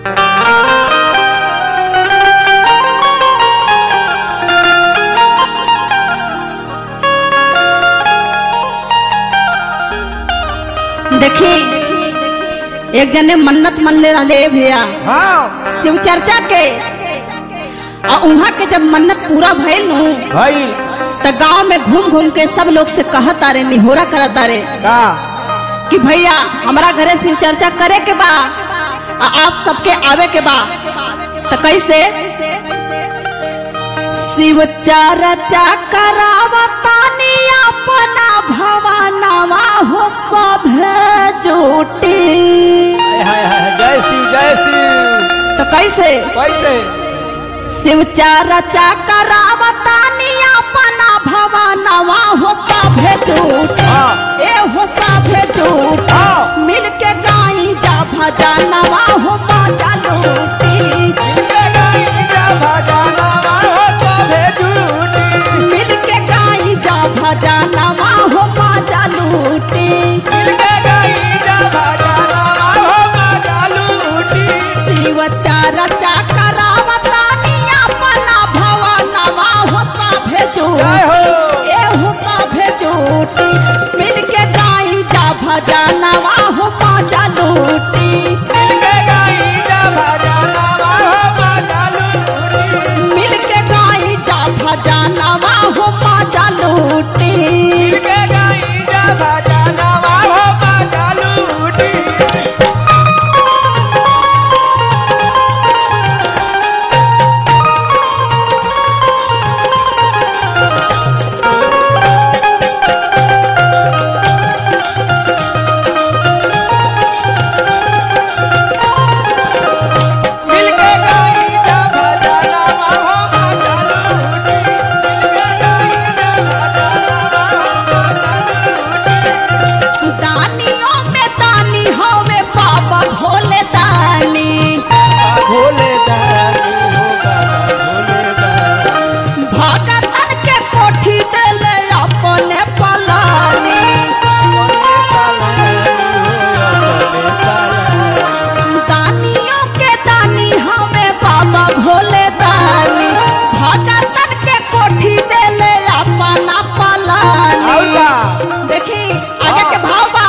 देखी एक जने मन्नत मन ले रहले भैया हाँ शिव चर्चा के और वहाँ के जब मन्नत पूरा भइल नु भइल त गांव में घूम घूम के सब लोग से कहत तारे निहोरा करत तारे का कि भैया हमारा घरे शिव चर्चा करे के बा आ आप सबके आवे के बा तो कैसे शिव चर्चा करावतानी अपना भवनवा हो सब जुटी हाय हाय हाय जय शिव जय शिव तो कैसे कैसे शिव चर्चा करावतानी अपना भवनवा हो सब जुटी हाँ ए हो सब जुटी हाँ मिल के गाई जा भजनवा हो माता लूटी मिलके गाई जा भजनवा हो सभे झूठी मिल के गाई जा भजनवा हो माता लूटी मिलके गाई जा भजनवा हो माता लूटी शिव चर्चा करावतानी अपना भवनवा हो सभे जय हो। झूठी ए हो सभे झूठी मिल के गाई जा भजनवा हो माता लूटी मिलके गाई जा भजनवा हो माता लूटी मिल के गाई जा भजनवा हो माता लूटी मिलके गाई जा भजनवा हो माता लूटी मिलके गाई जा भजनवा हो माता लूटी मिलके गाई जा भजनवा हो माता लूटी दानियों में दानी होवे बाबा भोले दानी भोले दानी हो बाबा भोले दानी भगतन के कोठी देले अपने पलानी दानियों के दानी हवे बाबा भोले दानी भगतन के कोठी देले अपना पलानी देखी आगे के भाव बा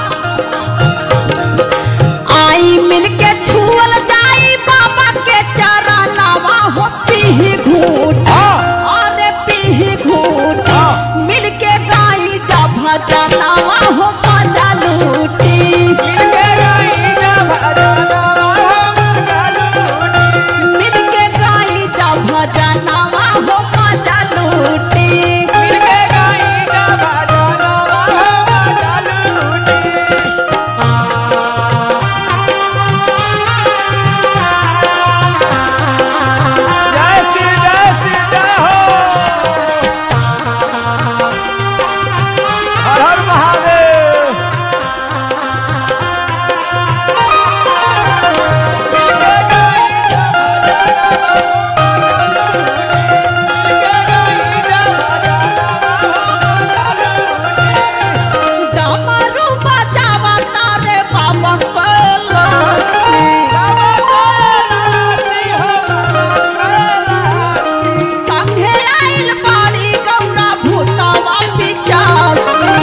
आई मिलके छुअल जाई बाबा के चरणवा हो पीही घूट अरे पीही घूट मिलके गाई जा भजनवा हो मजा लूटी मिलके गाई जा भजनवा हो मजा लूटी हर हर महादेव डमरू बजावा तारे बाबा कलसी संघे आइल बाड़ी गौरा भूतवा पिचासी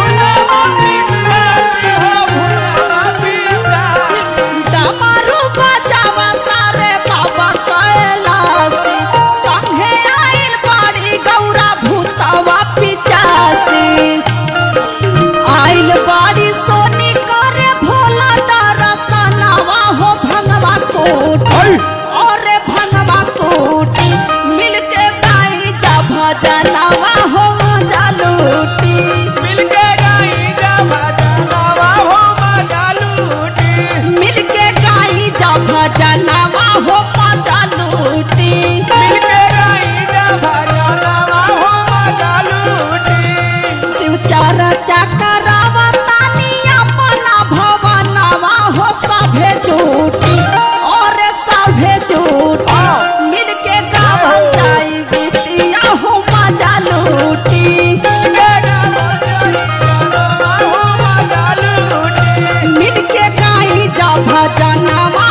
डमरू बजावा तारे बाबा कैलासी संघे आइल बाड़ी गौरा भूतवा पिचासी आइल बाड़ी सोनी करे भोला दरसनवा हो भंगवा कोटी अरे भंगवा कोटी मिलके गाई जा भजनवा हो मजा लूटी मिलके गाई जा भजनवा हो मजा लूटी शिव चर्चा करावतानी अपना भवनवा हो सभे झूठी और सभे झूठी मिलके गावल जाई गीतिया हो मजा लूटी मिलके गाई जा भजनवा